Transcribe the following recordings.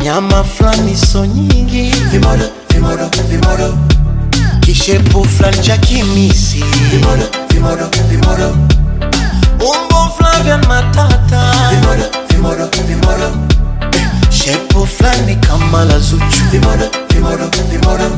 nyama fulani so nyingi vimodo vimodo vimodo kishepu fulani cha kimisi vimodo vimodo vimodo umbo Flavian Matata vimodo vimodo vimodo Eh, shepu fulani kama la Zuchu vimodo vimodo vimodo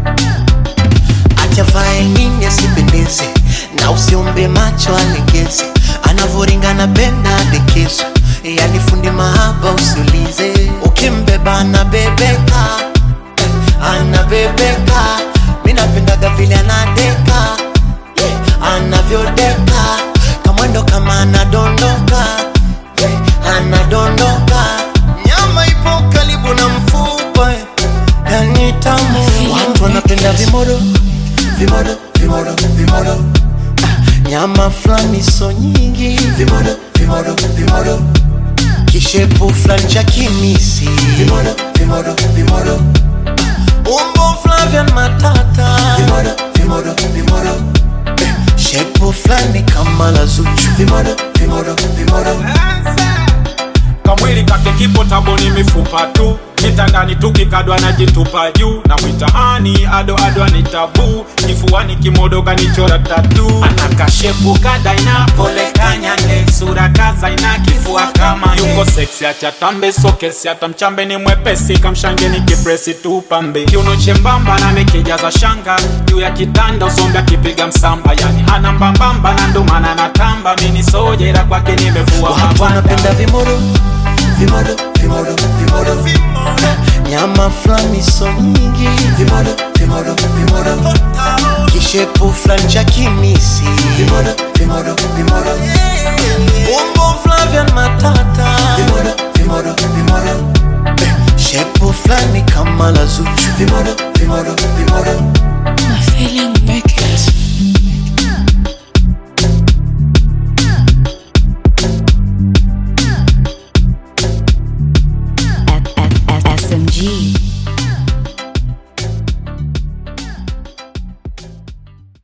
achavae nini asipendeze na usiombe macho alegeze anavoringana benda adekezo yani fundi mahaba usiulize ukimbeba anabebeka anabebeka mi napendaga vile anadeka yeah, anavyodeka kamwendo kama anadondoka yeah, anadondoka nyama ipo karibu na mfupa yani tamu watu wanapenda vimodo vimodo vimodo vimodo Ah, nyama fulani so nyingi vimodo vimodo vimodo kishepu fulani cha kimisi vimodo vimodo vimodo umbo Flavian Matata vimodo vimodo vimodo Eh, shepu fulani kama la Zuchu vimodo vimodo vimodo kamwili kake kipo taboni mifupa tu kitandani tukikadwa na jitupa juu na mwitaani ado ado anitabu kifuani kimodo kanichora tatu anakashepu kadaina pole kanyane sura kaza ina kifua kama yuko seksi achatambe sokesi hata mchambe ni mwepesi kamshange ni kipresi tu pambe kiuno chembamba na mekijaza shanga juu ya kitanda usombe akipiga msamba yani hana mbambamba na ndomana natamba mini sojera kwake nimevua watu mabanda wanapenda vimodo vimodo vimodo vimodo nyama fulani so nyingi vimodo vimodo vimodo kishepu fulani cha kimisi vimodo vimodo vimodo umbo Flavian Matata vimodo vimodo vimodo Eh, shepu fulani kama la Zuchu vimodo vimodo vimodo